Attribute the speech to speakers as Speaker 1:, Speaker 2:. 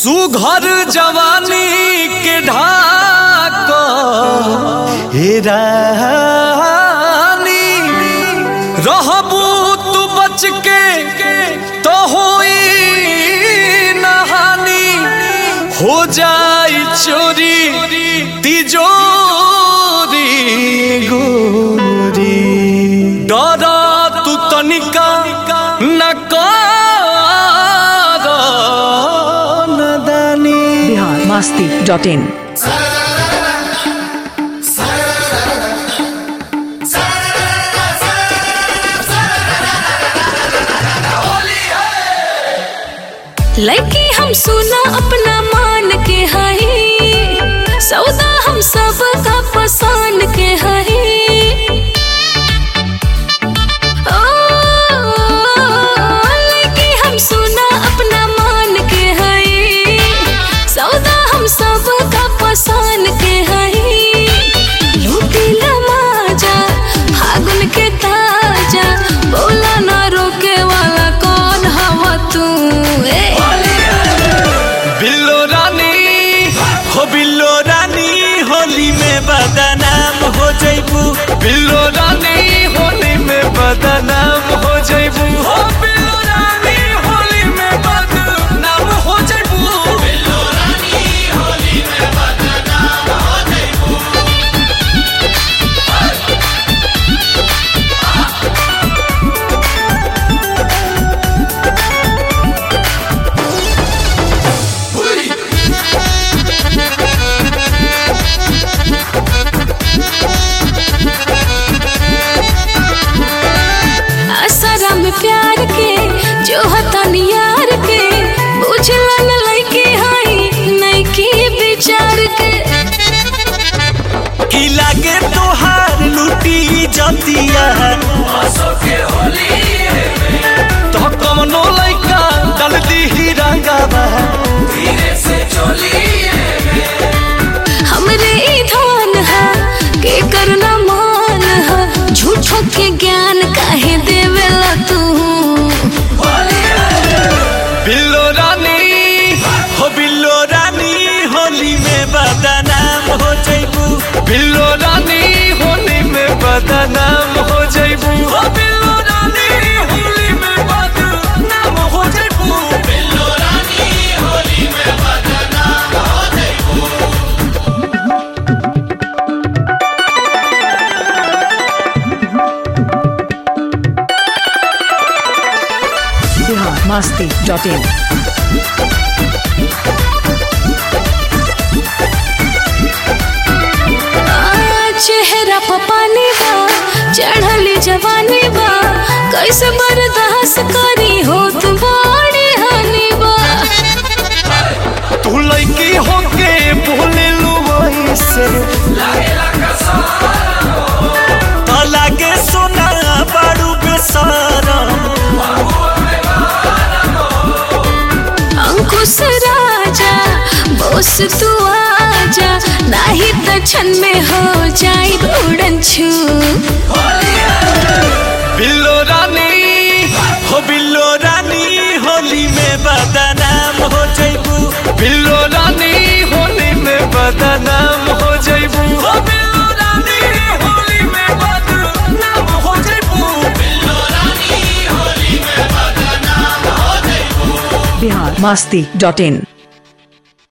Speaker 1: सुघर जवानी के ढाक हे रानी रहबू तू बच के तो होई नहानी हो जाई चोरी तिजोरी गोरी डरा तू तनिका न कर नदानी
Speaker 2: बिहार मस्ती डॉट इन
Speaker 3: लड़की हम सुना अपना मान के हई सौदा हम सब का पसंद के हई ओ, लड़की हम सुना अपना मान के हई सौदा हम सब का पसंद के हई लूटी लमाजा फागुन के ताजा बोला ना रोके वाला कौन हवा तू ए
Speaker 1: बिल्लो रानी हो बिल्लो रानी होली में बदनाम हो जैबू बिल्लो रानी होली में बदनाम हो जैबू हो बिल्लो रानी होली में बदनाम हो जैबू बिल्लो रानी होली में बदनाम हो जैबू
Speaker 3: असरा में प्यार के जो हतन यार के बुझला न लइके हई नइकी विचार के
Speaker 1: की लागे तोहार लुटी जतिया तो कमनो लइका डाल दी रंगावा
Speaker 3: हमरे ई धन है के करना मान है झूठो के ज्ञान काहे देवेला तू
Speaker 1: बिल्लो रानी हो बिल्लो रानी होली में बदनाम हो जैबू बिल्लो रानी होली में बदनाम हो जैबू हो बिल्लो रानी होली में बदनाम हो जैबू बिल्लो रानी होली में बदनाम हो जैबू
Speaker 2: बिहार मस्ती डॉट इन
Speaker 3: आ, चेहरा पर पानी बा चढ़ली जवानी बा कैसे बर्दाश्त करी हो तू बड़ी हानि बा
Speaker 1: तू लड़की होके बोले लो वैसे तो लागे सोना बारू बेसारा
Speaker 3: अंकुश राजा बोस तू आजा नहीं तो क्षण में हो जाई उड़न छू
Speaker 1: बिल्लो रानी हो बिल्लो रानी होली में बदनाम हो जैबू बिल्लो रानी होली में बदनाम हो जैबू हो बिल्लो रानी होली में बदनाम हो जैबू बिल्लो रानी होली में बदनाम हो जैबू
Speaker 2: बिहार मस्ती डॉट इन